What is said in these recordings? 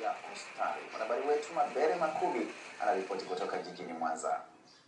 ya kustawi. Mwanahabari wetu Mabere Makubi anaripoti kutoka jijini Mwanza.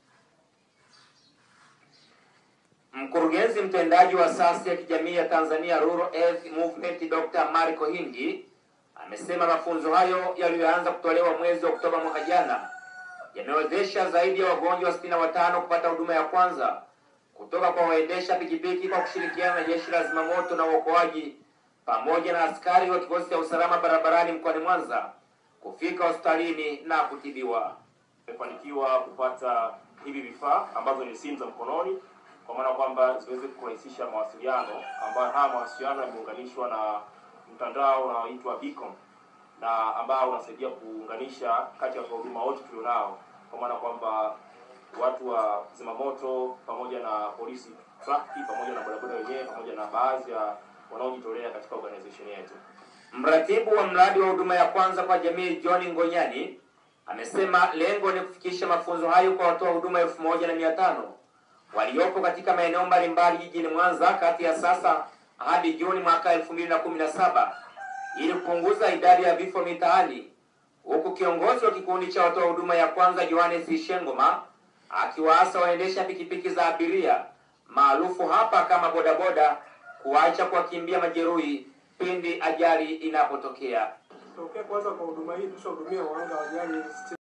Mkurugenzi mtendaji wa asasi ya kijamii ya Tanzania Rural Health Movement Dr. Marco Hindi amesema mafunzo hayo yaliyoanza kutolewa mwezi wa Oktoba mwaka jana yamewezesha zaidi ya wagonjwa sitini na watano kupata huduma ya kwanza kutoka kwa waendesha pikipiki kwa kushirikiana na jeshi la zimamoto na uokoaji pamoja na askari wa kikosi cha usalama barabarani mkoani Mwanza kufika hospitalini na kutibiwa. Tumefanikiwa kupata hivi vifaa ambazo ni simu za mkononi, kwa maana kwamba ziweze kurahisisha mawasiliano, ambayo haya mawasiliano yameunganishwa na mtandao unaoitwa Beacon na ambao unasaidia kuunganisha kati ya huduma wote tulionao, kwa maana kwamba watu wa zimamoto pamoja na polisi trafiki pamoja na bodaboda wenyewe pamoja na baadhi ya wanaojitolea katika organization yetu. Mratibu wa mradi wa huduma ya kwanza kwa jamii John Ngonyani amesema lengo ni kufikisha mafunzo hayo kwa watoa huduma elfu moja na mia tano waliopo katika maeneo mbalimbali jijini Mwanza kati ya sasa hadi Juni mwaka elfu mbili na kumi na saba ili kupunguza idadi ya vifo mitaani, huku kiongozi wa kikundi cha watoa huduma ya kwanza Johannes Shengoma akiwaasa waendesha pikipiki za abiria maarufu hapa kama bodaboda kuacha kuwakimbia majeruhi pindi ajali inapotokea. Tokea kwanza kwa huduma hii tushahudumia wahanga wa ajali